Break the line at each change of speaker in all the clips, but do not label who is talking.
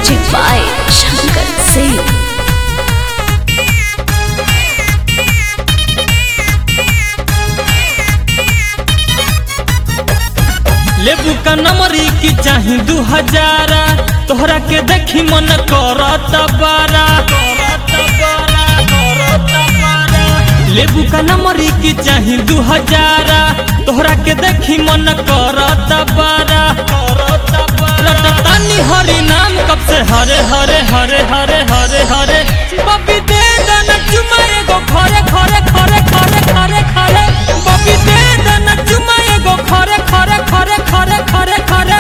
Music by Shankar Singh.
लेबू का नंबरी की चाही दू हजारा तोहरा के देखी मन करत बारा लेबू का नंबरी की चाही दू हजारा तोहरा के देखी मन करत बारा तानी हरि नाम कब से हरे हरे हरे हरे हरे हरे बबी दे देना चुमा एगो खरे खरे खरे खरे खरे खरे बबी दे देना चुमा एगो खरे खरे खरे खरे खरे खरे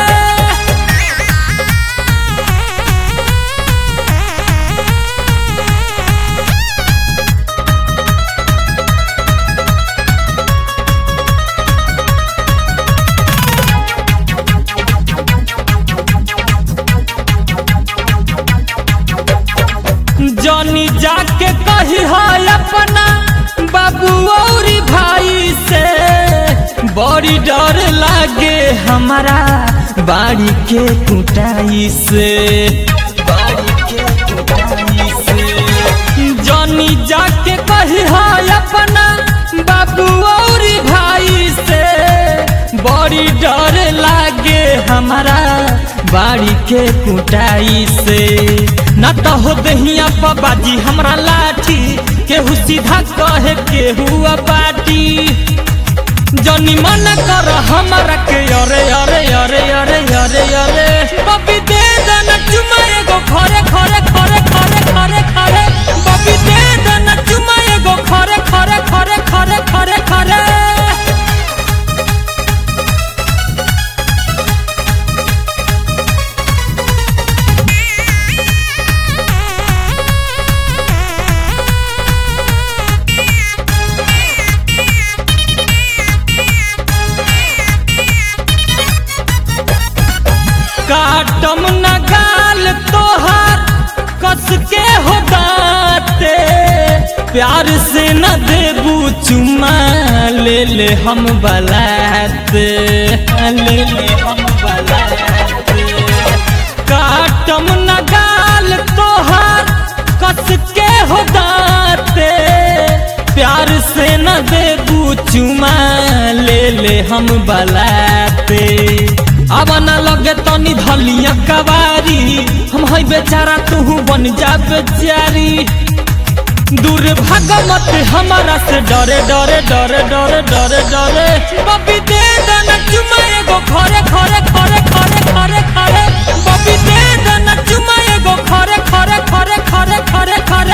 जनी जाके कही है अपना बाबू और भाई से बड़ी डर लागे हमारा बाड़ी के कुटाई से बाड़ी के कुटाई से जनी जाके कही है अपना बाबू और भाई से बड़ी डर लागे हमारा बाड़ी के कुटाई से न तो हो दहिया बाजी हमरा लाठी केहू सीधा कहे केहू बाटी जनी मन कर हमारा के अरे अरे अरे अरे अरे अरे बबी दे देना चुमा एगो खरे खरे खरे खरे खरे खरे बबी दे देना चुमा एगो खरे खरे खरे खरे खरे खरे काटम न गाल तोहार कस के हो दाते प्यार से न देबू चुमा ले ले हम बलाते ले ले हम बलाते काटम न गाल तोहार कस के हो दाते प्यार से न देबू चुमा ले ले हम बलाते अब न लगे तनी धलिया कवारी हम है बेचारा तू बन जा बेचारी दूर भाग मत हमारा से डरे डरे डरे डरे डरे डरे बबी दे देना चुमा एगो खरे खरे खरे खरे खरे खरे बबी दे देना चुमा एगो खरे खरे खरे खरे खरे खरे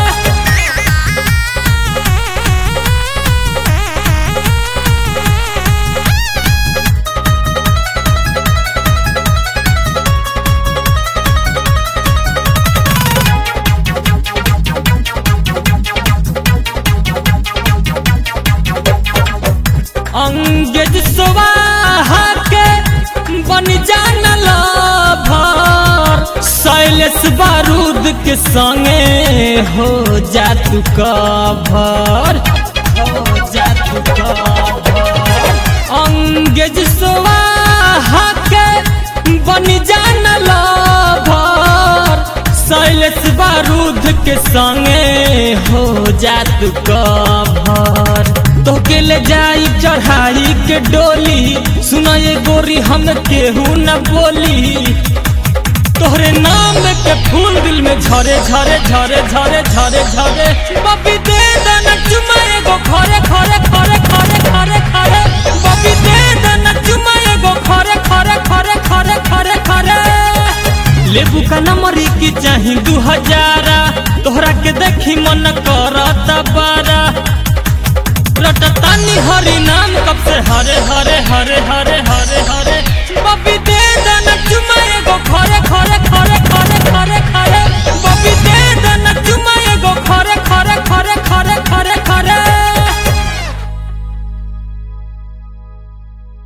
अंगेज स्वाहा के बन जाना लाभार शैलेश बारूद के संगे हो जा तू कभर हो जा तू कभर अंगेज स्वाहा के बन जाना लाभार शैलेश बारूद के संगे हो जा तू कभर तोके ले जाई चढ़ाई के डोली सुना ये गोरी हम केहू न बोली तोहरे नाम के फूल दिल में झरे झरे झरे झरे झरे झरे बबी दे देना चुमा एगो खरे खरे खरे खरे खरे खरे बबी दे देना चुमा एगो खरे खरे खरे खरे खरे खरे लेबू का नंबरी की चाही दू हजारा तोहरा के देखी मन करत बारा रटतानी हरि नाम कब से हरे हरे हरे हरे हरे